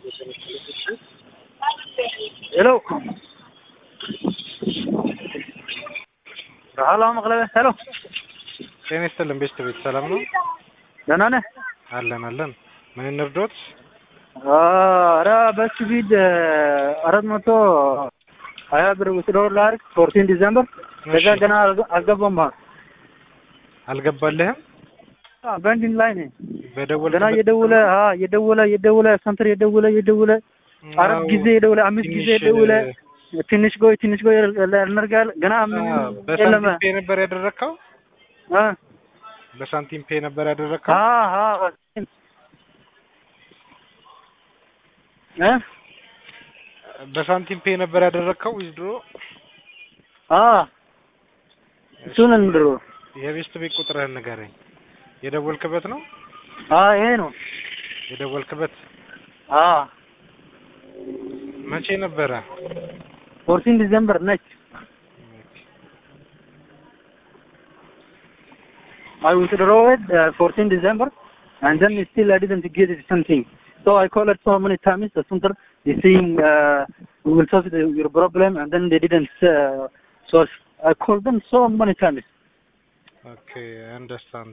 Hello. ሀሎ መቅለበ ሄሎ ጤና ይስጥልን ቤተሰቤት ሰላም ነው? ደህና ነህ? አለን አለን። ምን እንርዶት? ኧረ በስፒድ አራት መቶ ሀያ ብር ውስዶ ላድርግ ፎርቲን ዲዘምበር ከዛ እሺ። ገና አልገ- አልገባም ማለት አልገባልህም? በንዲን ላይ ነኝ በደወል ገና እየደወለ አ እየደወለ እየደወለ ሰንተር እየደወለ እየደወለ አራት ጊዜ የደወለ አምስት ጊዜ የደወለ ትንሽ ቆይ ትንሽ ቆይ ያልነርጋል ገና ምን የለም በሳንቲም ፔ ነበር ያደረግከው? አ በሳንቲም ፔ ነበር ያደረግከው? አ አ እ በሳንቲም ፔ ነበር ያደረግከው ዊዝድሮ? አ እሱን እንድሮ የቤስት ቤት ቁጥርህን ንገረኝ። የደወልክበት ነው? አ ይሄ ነው የደወልክበት አ መቼ ነበረ? ፎርቲን ዲዘምበር ነች I withdrew it uh, 14 December, and then still I didn't get it something. So I called it so many times. The center they saying uh, we will solve the, your problem, and then they didn't uh, solve. I called them so many times. ኦኬ አንደርስታንድ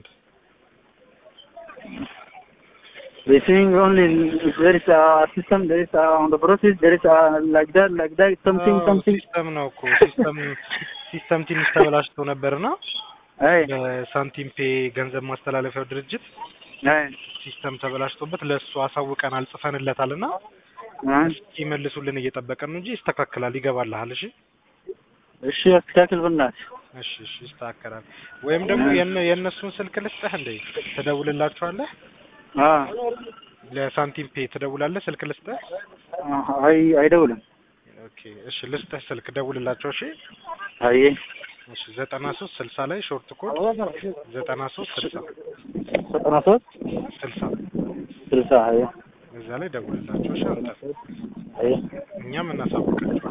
They saying only there is a system, there is a, on the process, there is a like that, like that, something, something. ሲስተም ነው እኮ ሲስተም ሲስተም ትንሽ ተበላሽቶ ነበርና Hey, በሳንቲም ፔ ገንዘብ ማስተላለፊያው ድርጅት hey, ሲስተም ተበላሽቶበት ለእሱ አሳውቀናል ጽፈንለታል እና huh? ይመልሱልን እየጠበቀን ነው እንጂ ይስተካከላል ይገባልሃል እሺ እሺ አስተካክል በእናትህ። እሺ እሺ ይስተካከላል ወይም ደግሞ የነ- የእነሱን ስልክ ልስጥህ እንደ ትደውልላችኋለህ አ ለሳንቲም ፔ ትደውላለህ ስልክ ልስጥህ አይ አይደውልም። ኦኬ እሺ ልስጥህ ስልክ ደውልላቸው እሺ አይ እሺ ዘጠና ሶስት ስልሳ ላይ ሾርት ኮድ ዘጠና ሶስት ስልሳ ዘጠና ሶስት ስልሳ ስልሳ አይ እዛ ላይ ደውልላቸው እሺ አንተ አይ እኛም እናሳውቃቸዋለን